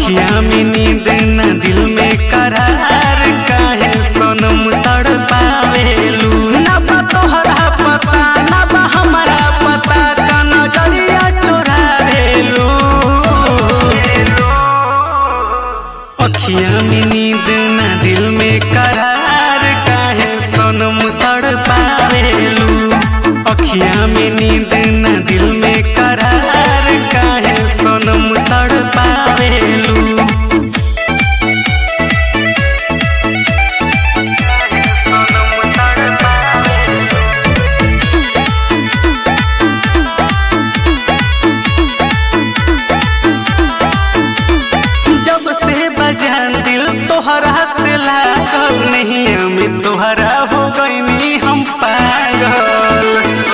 अखिया में नींद न दिल में करार काहे सोनम तड़ पावेलू ना बा तोहरा पता ना बा हमारा पता का नजरिया चोरावेलू अखिया में नींद न दिल में करार काहे सोनम तड़ पावेलू अखिया में नींद न दिल में करार काहे सोनम तड़ पावेलू जब से बजान दिल तोहरा से लागल नहीं हमें तोहरा हो गई हम पागल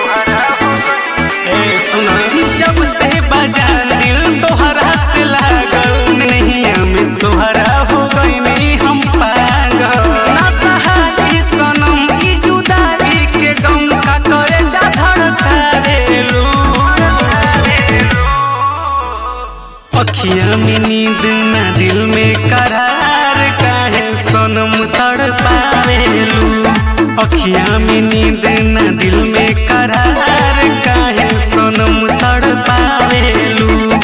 ए सुनो जब से बजान दिल तोहरा से लागल नहीं हमें तोहरा हो गई हम पागल ना सहारी सनम ई जुदाई के गम का करे जा धड़का देलू अखिया में नींद न दिल में करार काहे सोनम तड़ पावेलू अखिया में नींद न दिल में करार काहे सोनम तड़ पावेलू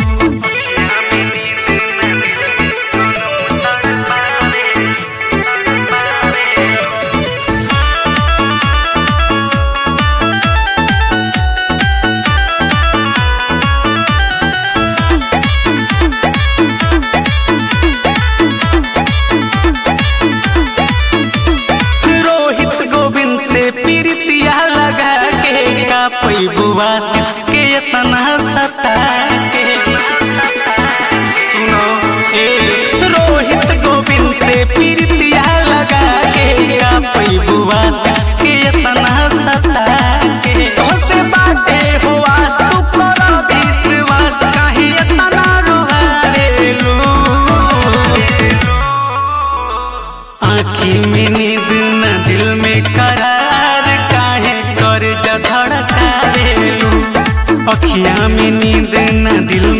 रोहित गोविंद से प्रीतिया लगा के का पैबुआ किसके इतना सता के सुनो ए रोहित गोविंद से प्रीतिया लगा के का पैबुआ किसके इतना सता के तोसे बाटे हुआ तू करो विश्वास काहे इतना रोहारेलू आँखी में नींद न दिल में करार काहे कर धड़का देलू अखिया में नींद न दिल